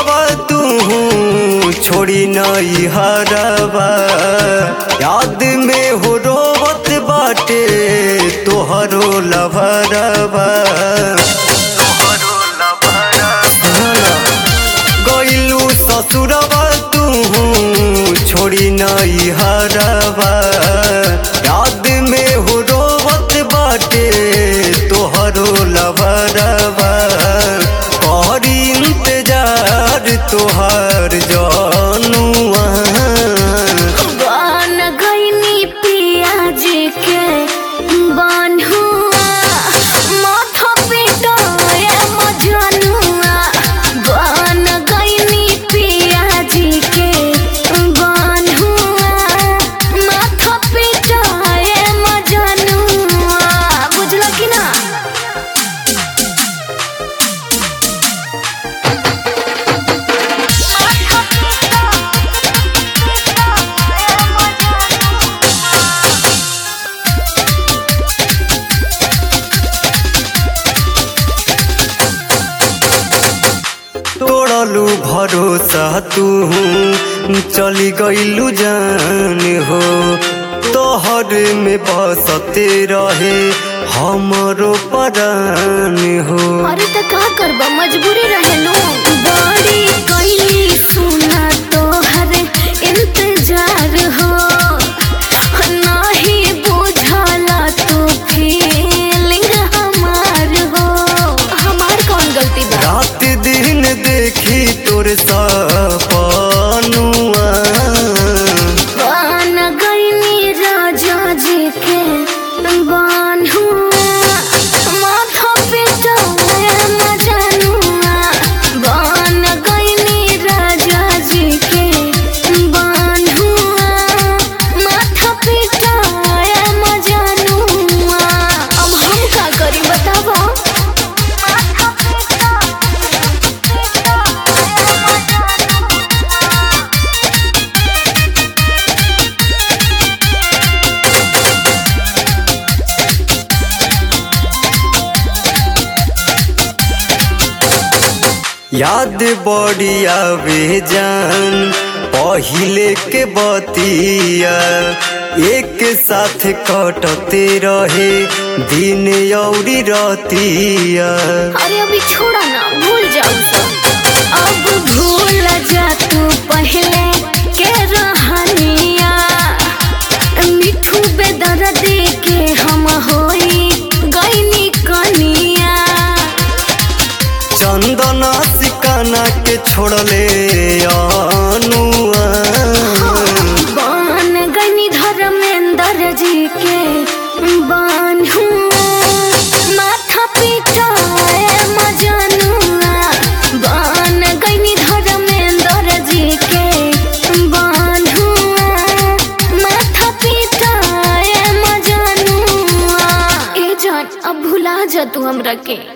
ससुरवा तू छोड़ी नई हरवा याद में हो रोवत बाटे तोहरो लभरवा गईलू ससुरवा तू छोड़ी नई हरवा याद में हो रोवत बाटे तोहरो लभरवा करी इंतजार तोहर जानुआ बन गईनी पियाज के बन्हुआ माथा पिटोए मजनुआ बन गईनी पियाज के बन्हुआ माथा पिटोए मजनुआ बुझल कि ना तोड़लू भरोसा तू चली गईलू जान हो तोहर में बसते रहे हमरो परान हो अरे त का करबा मजबूरी रहे नो बड़ी कईली सुना तोहर इंतजार हो नाही बुझला तू फीलिंग हमार हो हमार कौन गलती बा रात दिन देखी तोर सपनुआ बन गईनी राजा जी के बान्हुआ माथा पे चौड़े मजनुआ बन गईनी राजा जी के बान्हुआ माथा पे चौड़े मजनुआ अब हम का करी बताबो माथा पे याद बड़ी आवे जान पहिले के बतिया एक साथ कटते रहे दिन औरी रतिया अरे अभी छोड़ा ना भूल जाओ सब अब भूल जा तू पहले के रहनिया मिठू बेदर्द के हम होई गईनी कनिया चंदना सिकाना के छोड़ले अनुआ बन गईनी धर्मेंद्र जी के बान्हुआ माथा पिटाए मजनुआ बन गईनी धर्मेंद्र जी के बान्हुआ माथा पिटाए मजनुआ ए जान अब भुला जा तू हमरा के